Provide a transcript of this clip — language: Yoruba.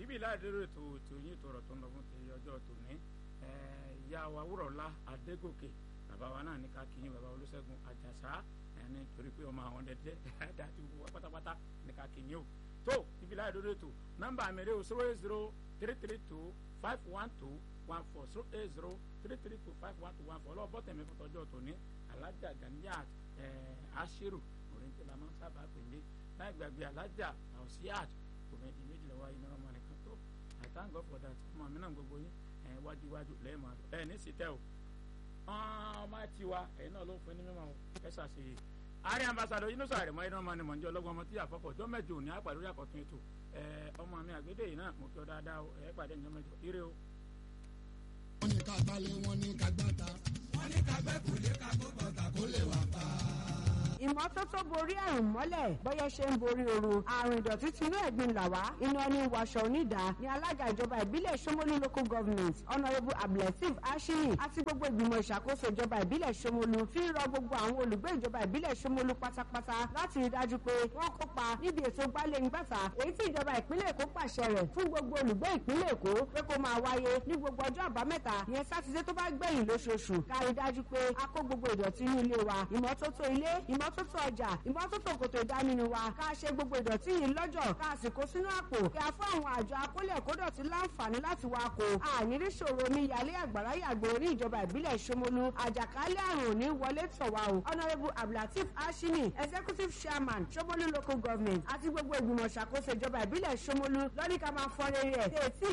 ibi láìdérò ètò ètò yín tọrọ tó ń lọ fún ti ọjọ́ tòní ìyá wa wúrọ̀lá adégòkè bàbá wa náà ní ká kí yín bàbá olúṣẹ́gun àjàsá ẹni torí pé ọmọ àwọn dẹ́dẹ́ dájú wa pátápátá ní ká kí yín o tó ibi láìdérò ètò nọ́mbà mi rè o zero eight zero three three two five one two one four zero eight zero three three two five one two one four ọlọ́wọ́ bọ́tẹ̀mí fún tọjọ́ tòní alájà ganiyat ashiru òrìǹtì la máa ń sábà pè ní láì gbàgbé alájà ausiat òmìnir méjìlá wáyé ní ọmọ nìkan tó i thank God for that ọmọ mi náà gbogbo yín ẹ wájú iwájú lẹ́yìn máa lọ ẹ ní sítẹ́ o ọmọ tiwa ẹ̀yin náà ló ń fún ní mímọ́ ẹ ṣàṣeyẹ ààrẹ ambassadọ yìí ló sọ àrẹ̀mọ́ ẹ̀dán ọmọ ni mọ̀ ní ọlọ́gbọ́n ọmọ tí àfọ́kọ̀ ọjọ́ mẹ́jọ òní àpàdé orí àkọ́tún ètò ọmọ mi àgbédè yìí náà mo kí ọ dáadáa o ẹ pàdé ìjọ mẹ́jọ ire o. wọ́n ní ká gbálẹ̀ wọ́n ní ká gbáta wọ́n ní ká gbẹ́kùlé ká gbọ́ bàtà kó lè wà pa ìmọ́tótó borí àrùn mọ́lẹ̀ bọ́yẹ ṣe ń borí ooru àrùn ìdọ̀tí tinú ẹ̀gbin là wá iná ní wàṣọ onídàá ní alága ìjọba ìbílẹ̀ Ṣómólú local government honourable abdulateef ashimi àti gbogbo ìgbìmọ̀ ìṣàkóso ìjọba ìbílẹ̀ Ṣómólú fi ń rọ gbogbo àwọn olùgbé ìjọba ìbílẹ̀ Ṣómólú pátápátá láti rí dájú pé wọ́n kópa níbi ètò gbálẹ́ngbàtà èyí tí ìjọba ìpínlẹ̀ Èkó pàṣẹ rẹ̀ fún gbogbo olùgbé ìpínlẹ̀ Èkó pé kó máa wáyé ní gbogbo ọjọ́ àbámẹ́ta ìyẹn sátidé tó bá gbẹ̀yìn lóṣooṣù ká rí dájú pé a kó gbogbo ìdọ̀tí inú ilé wa ìmọ́tótó ilé ìmọ́tótó ọjà ìmọ́tótó kòtò ìdánimọ̀ wa ká ṣe gbogbo ìdọ̀tí yìí lọ́jọ́ ká sì kó sínú àpò kí a fún àwọn àjọ akólẹ̀ kódọ̀tí láǹfààní láti wá kó ànírí ṣòro omi yalé àgbàrá yàgbé orí ìjọba ìbílẹ̀ Ṣómólú àjàkálẹ̀ àrùn òní wọlé tọ̀ wá o honourable abdulateef ashimi executive chairman Ṣómólú local government àti gbogbo ìgbìmọ̀ ṣàkóso ìjọba ìbílẹ̀ Ṣómólú lọ́ní ká máa fọ́n rere ẹ̀ tètè